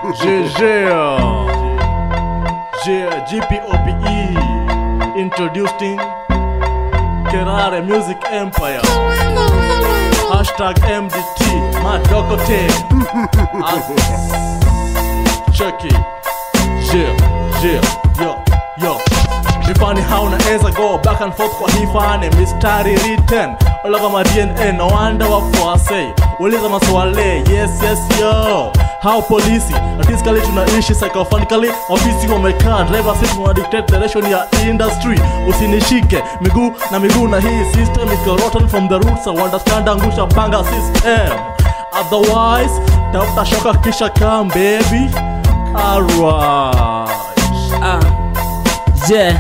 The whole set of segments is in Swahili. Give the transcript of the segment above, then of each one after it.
GG. G- GPOPE. Introducing Kerare Music Empire. Hashtag MDT. Madokote. Chucky. Yeah, yeah, yo, yo. Ni funny how naweza go back and forth kwa hii fani mistari written Ola kama DNA no wonder wafuase uliza maswali yes yes yo how polisi atiscally tunaishi psychophanically ofisi wamekaa driver seat wana dictate direction ya industry usinishike miguu na miguu na hii system is rotten from the roots I understand angusha banga system otherwise tafuta shoka kisha come baby alright Ah, je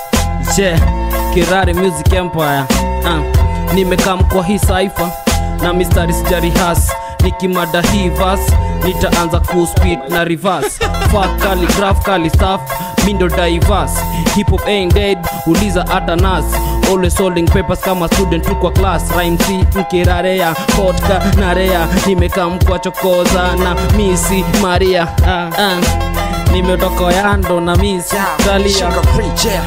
je kirari music empire ah, nimekaa kwa hii saifa na mistari sijarihas nikimada hii vas nitaanza kuspit na reverse fuck kali graph kali staff mindo divers hip hop ain't dead uliza hata nas always holding papers kama student tu kwa class rhyme si mkirarea kotka narea nimekaa mkwa chokoza na misi maria ah, ah. nimetoka yando na misi talia Shika rejea.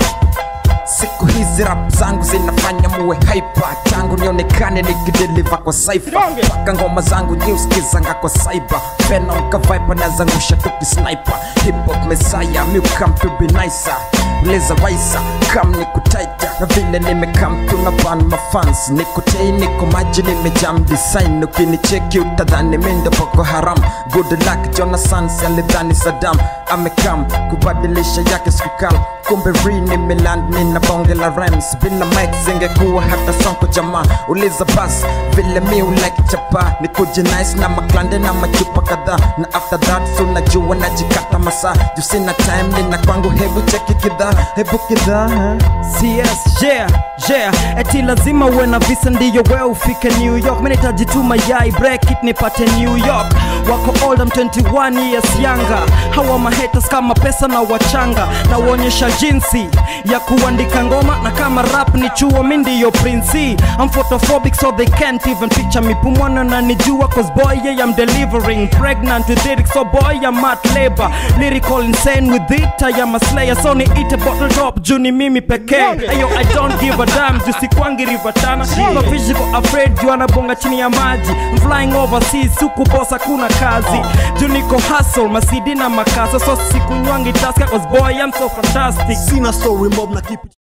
siku hizi rap zangu zinafanya muwe hyper tangu nionekane nikideliva kwa saifa mpaka ngoma zangu niuskizanga kwa saiba venom kavaipa nazangusha tukisniper hip hop mesaya mi come to be nicer leza waisa kam niko taita na vile nimekam tuna ban mafans niko tei niko maji nimejam design ukinicheki utadhani mindo boko haram good luck jonathan alidhani sadam amekam kubadilisha yake sikukam kumbe ri nimeland nina bonge la rams bila mike zingekuwa hata sonko jamaa uliza bas vile mi ulike chapa nikuje nice na maklande na machupa kadhaa na after that so najua najikata masaa juu sina time nina kwangu hebu cheki kidhaa hebu kidhaa huh? CS, yeah, yeah eti lazima uwe na visa ndiyo we ufike new york minahitaji tu mayai break it nipate new york wako old I'm 21 years younger hawa mahaters kama pesa na wachanga na uonyesha jinsi ya kuandika ngoma na kama rap ni chuo mi ndiyo prince I'm photophobic so they can't even picture me pumwana na nijua cause boy yeah I'm delivering pregnant with lyrics so boy I'm at labor lyrical insane with it I am a slayer so ni ite bottle top juu ni mimi pekee ayo I don't give a damn juu sikwangi rivatana no physical afraid juu anabonga chini ya maji I'm flying overseas huku bosa kuna kazi juu niko hustle masidi na makasa so sikunywangi taska cause boy I'm so fantastic Sina story mob na keep it